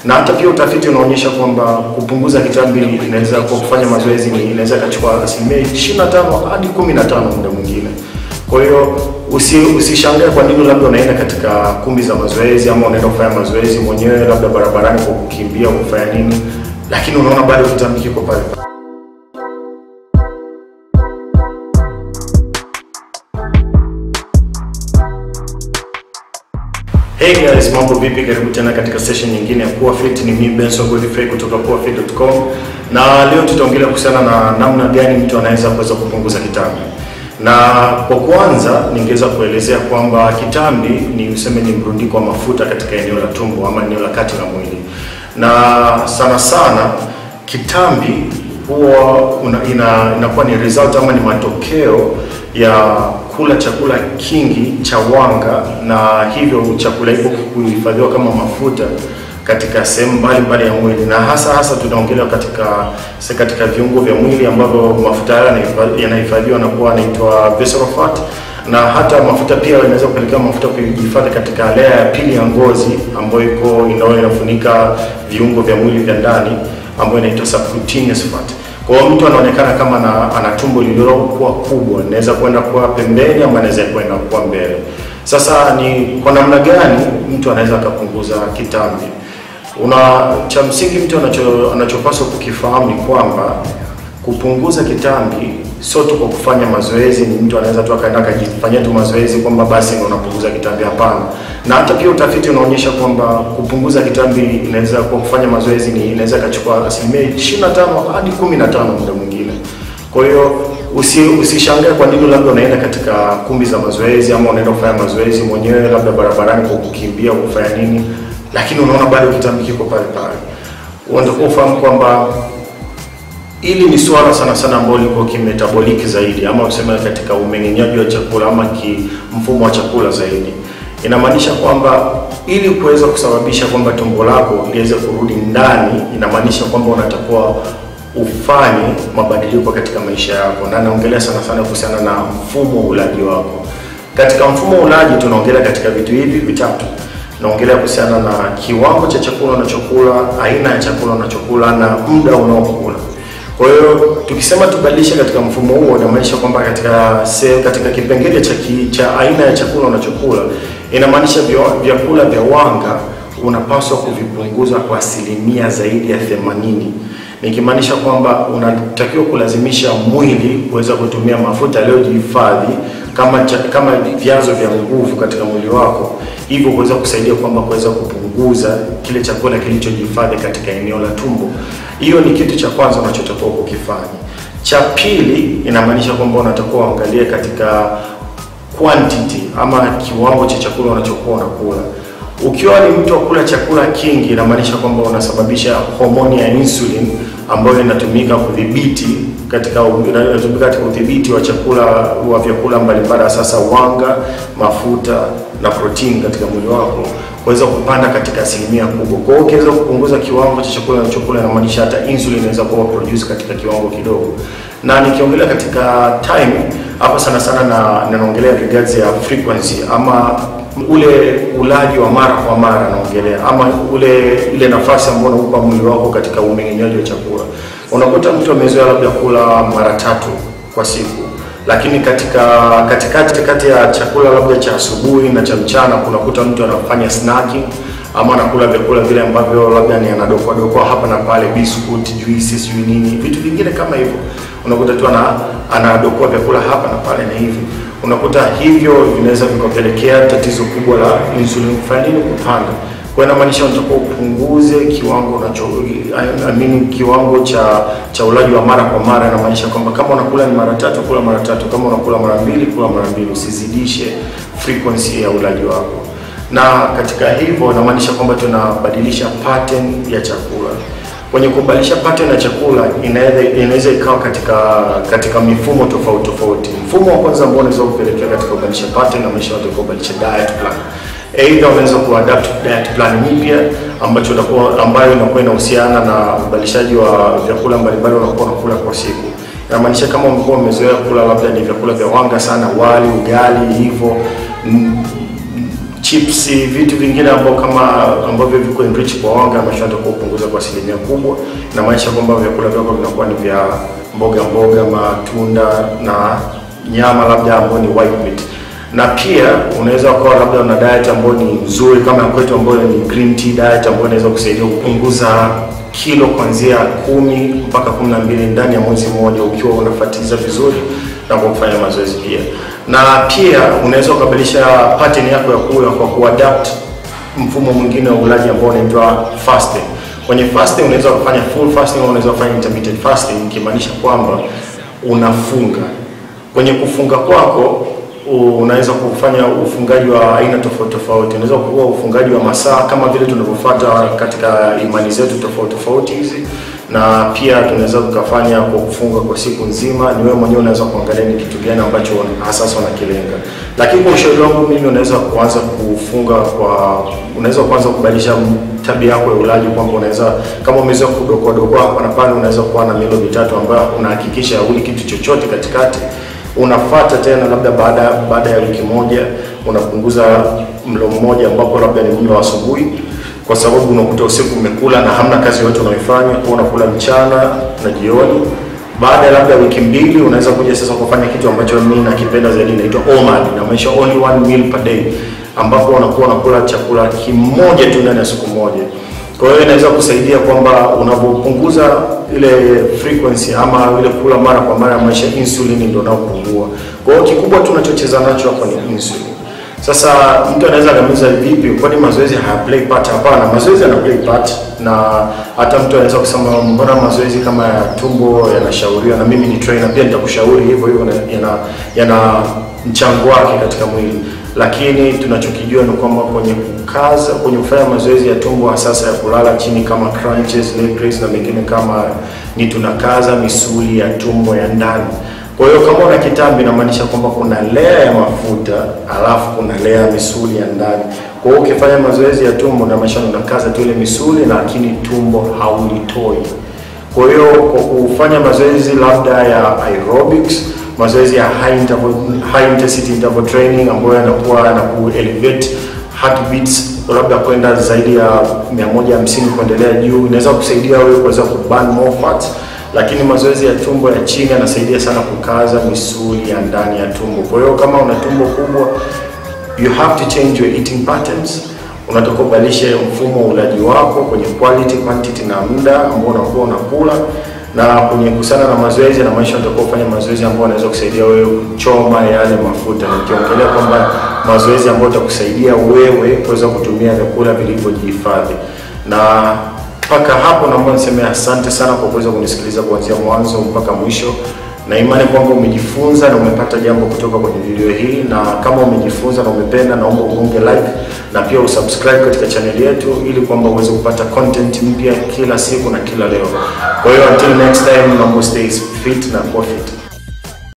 na hata pia utafiti unaonyesha kwamba kupunguza kitambi inaweza kwa kufanya mazoezi ni inaweza ikachukua asilimia 25 hadi 15 muda mwingine. Kwa hiyo usi, usishangae kwa nini labda unaenda katika kumbi za mazoezi ama unaenda kufanya mazoezi mwenyewe labda barabarani kwa kukimbia kufanya nini, lakini unaona bado kitambi kiko pale pale. Hey guys, mambo vipi? Karibu tena katika session nyingine ya Kuwa Fit. Ni mimi Benson Godfrey kutoka kuwafit.com, na leo tutaongelea kuhusiana na namna gani mtu anaweza kuweza kupunguza kitambi. Na kwa kwanza, ningeweza kuelezea kwamba kitambi ni useme ni mrundiko wa mafuta katika eneo la tumbo ama eneo la kati la mwili, na sana sana kitambi huwa una, ina, inakuwa ni result ama ni matokeo ya kula chakula kingi cha wanga, na hivyo chakula hivyo kuhifadhiwa kama mafuta katika sehemu mbalimbali ya mwili, na hasa hasa tunaongelea katika se katika viungo vya mwili ambavyo mafuta haya yanahifadhiwa na kuwa yanaitwa visceral fat, na hata mafuta pia yanaweza kupelekea mafuta kujihifadhi katika layer ya pili ya ngozi ambayo iko inayo inafunika viungo vya mwili vya ndani ambayo inaitwa subcutaneous fat. Kwa hiyo mtu anaonekana kama ana, ana tumbo lililokuwa kubwa, inaweza kwenda kuwa pembeni ama inaweza kwenda kuwa mbele. Sasa ni kwa namna gani mtu anaweza akapunguza kitambi? Una cha msingi mtu anacho anachopaswa kukifahamu ni kwamba kupunguza kitambi sio tu kwa kufanya mazoezi. Ni mtu anaweza tu akaenda akajifanyia tu mazoezi kwamba basi ndio unapunguza kitambi. Hapana. Na hata pia utafiti unaonyesha kwamba kupunguza kitambi inaweza kwa kufanya mazoezi ni inaweza ikachukua asilimia 25 hadi 15 muda mwingine. Kwa hiyo usi, usishangae kwa nini labda unaenda katika kumbi za mazoezi ama unaenda kufanya mazoezi mwenyewe labda barabarani kwa kukimbia kufanya nini, lakini unaona bado kitambi kiko pale pale. Unatakiwa ufahamu kwamba hili ni swala sana sana ambalo liko kimetaboliki zaidi ama useme katika umeng'enyaji wa chakula ama ki mfumo wa chakula zaidi. Inamaanisha kwamba ili kuweza kusababisha kwamba tumbo lako liweze kurudi ndani, inamaanisha kwamba unatakiwa ufanye mabadiliko katika maisha yako, na naongelea sana sana kuhusiana na mfumo wa ulaji wako. Katika mfumo wa ulaji tunaongelea katika vitu hivi vitatu. Naongelea kuhusiana na kiwango cha chakula unachokula, aina ya chakula unachokula na muda unaokula. Kwa hiyo tukisema tubadilishe katika mfumo huo, inamaanisha kwamba katika se, katika kipengele cha, ki, cha aina ya chakula unachokula inamaanisha vyakula vya wanga unapaswa kuvipunguza kwa asilimia zaidi ya themanini, nikimaanisha kwamba unatakiwa kulazimisha mwili kuweza kutumia mafuta yaliyojihifadhi kama cha, kama vyanzo vya nguvu katika mwili wako, hivyo kuweza kusaidia kwamba kuweza kupunguza kile chakula kilichojihifadhi katika eneo la tumbo. Hiyo ni kitu cha kwanza unachotakiwa kukifanya. Cha pili, inamaanisha kwamba unatakiwa uangalie katika quantity ama kiwango cha chakula unachokuwa unakula. Ukiwa ni mtu wa kula chakula kingi, inamaanisha kwamba unasababisha homoni ya insulin ambayo inatumika kudhibiti katika inatumika katika udhibiti wa chakula wa vyakula mbalimbali, sasa wanga, mafuta na protini katika mwili wako kuweza kupanda katika asilimia kubwa. Kwa hiyo ukiweza kupunguza kiwango cha chakula unachokula, inamaanisha hata insulin inaweza kuwa produce katika kiwango kidogo. Na nikiongelea katika time hapa sana sana na ninaongelea regards ya frequency ama ule ulaji wa mara kwa mara naongelea, ama ule ile nafasi ambayo unaupa mwili wako katika umeng'enyaji wa chakula. Unakuta mtu amezoea labda kula mara tatu kwa siku, lakini katika katikati kati ya chakula labda cha asubuhi na cha mchana kunakuta mtu anafanya snacking ama anakula vyakula vile ambavyo labda ni anadokoa dokoa hapa na pale, biscuit, juice, sijui nini, vitu vingine kama hivyo. Unakuta tu ana anadokoa vyakula hapa na pale na hivi unakuta hivyo vinaweza vikapelekea tatizo kubwa la insulin kufanya nini, kupanda. Kwa hiyo inamaanisha unatakiwa upunguze kiwango unacho I mean, kiwango cha cha ulaji wa mara kwa mara. Inamaanisha kwamba kama unakula ni mara tatu, kula mara tatu, kama unakula mara mbili, kula mara mbili, usizidishe frequency ya ulaji wako. Na katika hivyo inamaanisha kwamba tunabadilisha pattern ya chakula kwenye kubadilisha pattern ya chakula inaweza inaweza ikawa katika katika mifumo tofauti tofauti. Mfumo wa kwanza ambao unaweza kupelekea katika kubadilisha pattern na maisha watu kubadilisha diet plan. Aidha unaweza kuadapt diet plan mpya ambacho utakuwa ambayo inakuwa inahusiana na ubadilishaji wa vyakula mbalimbali unakuwa unakula kwa siku. Inamaanisha kama umekuwa umezoea kula labda ni vyakula vya wanga sana, wali, ugali hivyo chips, vitu vingine ambao kama ambavyo viko enrich kwa wanga, maisha yatakuwa kupunguza kwa asilimia kubwa, na maanisha kwamba vyakula vyako vinakuwa ni vya mboga mboga, matunda na nyama labda ambayo ni white meat na pia unaweza ukawa labda una diet ambayo ni nzuri kama ya kwetu ambayo ni green tea diet ambayo inaweza kusaidia kupunguza kilo kuanzia kumi mpaka kumi na mbili ndani ya mwezi mmoja ukiwa unafuatiliza vizuri na kwa kufanya mazoezi pia. Na pia unaweza ukabadilisha pattern yako ya kula kwa kuadapt mfumo mwingine wa ulaji ambao unaitwa fasting. Kwenye fasting unaweza kufanya full fasting au unaweza kufanya intermittent fasting, ikimaanisha kwamba unafunga. Kwenye kufunga kwako unaweza kufanya ufungaji wa aina tofauti tofauti. Unaweza kuwa ufungaji wa masaa kama vile tunavyofuata katika imani zetu tofauti tofauti hizi, na pia tunaweza tukafanya kwa kufunga kwa siku nzima. Ni wewe mwenyewe unaweza kuangalia ni kitu gani ambacho hasa unakilenga, lakini kwa ushauri wangu mimi, unaweza kuanza kufunga kwa, unaweza kuanza kubadilisha tabia yako ya ulaji, kwamba unaweza kama umezoea kudokoa dokoa hapa na pale, unaweza kuwa na milo mitatu ambayo unahakikisha uli kitu chochote katikati unafata tena labda baada baada ya wiki moja unapunguza mlo mmoja ambapo labda ni mlo wa asubuhi, kwa sababu unakuta usiku umekula na hamna kazi yoyote unaifanya, kwa unakula mchana na jioni. Baada ya labda wiki mbili unaweza kuja sasa kufanya kitu ambacho mimi nakipenda zaidi, inaitwa OMAD, inamaanisha only one meal per day, ambapo unakuwa unakula chakula kimoja tu ndani ya siku moja. Kwa hiyo inaweza kusaidia kwamba unapopunguza ile frequency ama ile kula mara kwa mara, maisha insulin ndio unaopungua. Kwa hiyo kikubwa tunachocheza nacho hapa ni insulin. Sasa mtu anaweza kamiza vipi, kwani mazoezi haya play part? Hapana, mazoezi yana play part, na hata mtu anaweza kusema mbona mazoezi kama ya tumbo yanashauriwa, na mimi ni trainer pia nitakushauri hivyo hivyo, yana yana mchango wake katika mwili lakini tunachokijua ni kwamba kwenye kukaza, kwenye kufanya mazoezi ya tumbo sasa ya kulala chini kama crunches, leg raise na mengine kama ni tunakaza misuli ya tumbo ya ndani. Kwa hiyo kama una kitambi, inamaanisha kwamba kuna layer ya mafuta alafu kuna layer ya misuli ya ndani. Kwa hiyo ukifanya mazoezi ya tumbo, inamaanisha unakaza tu ile misuli, lakini tumbo haulitoi. Kwa hiyo kwa kufanya mazoezi labda ya aerobics mazoezi ya high interval, high intensity interval training ambayo yanakuwa na ku elevate heartbeats labda kwenda zaidi ya 150 kuendelea juu, inaweza kusaidia wewe kuweza ku burn more fat. Lakini mazoezi ya tumbo ya chini yanasaidia sana kukaza misuli ya ndani ya tumbo. Kwa hiyo kama una tumbo kubwa, you have to change your eating patterns. Unatakiwa ubadilishe mfumo wa ulaji wako kwenye quality, quantity na muda ambao unakuwa unakula na kwenye kusana na mazoezi na maisha, utakuwa ufanya mazoezi ambayo yanaweza kusaidia wewe kuchoma yale mafuta, na nikiongelea kwamba mazoezi ambayo utakusaidia wewe kuweza kutumia vyakula vilivyojihifadhi. Na mpaka hapo, naomba niseme asante sana kwa kuweza kunisikiliza kuanzia mwanzo mpaka mwisho, na imani kwamba umejifunza na umepata jambo kutoka kwenye video hii, na kama umejifunza na umependa, naomba ugonge like na pia usubscribe katika channel yetu ili kwamba uweze kupata content mpya kila siku na kila leo. Kwa hiyo until next time, naomba stay fit na kuwa fit.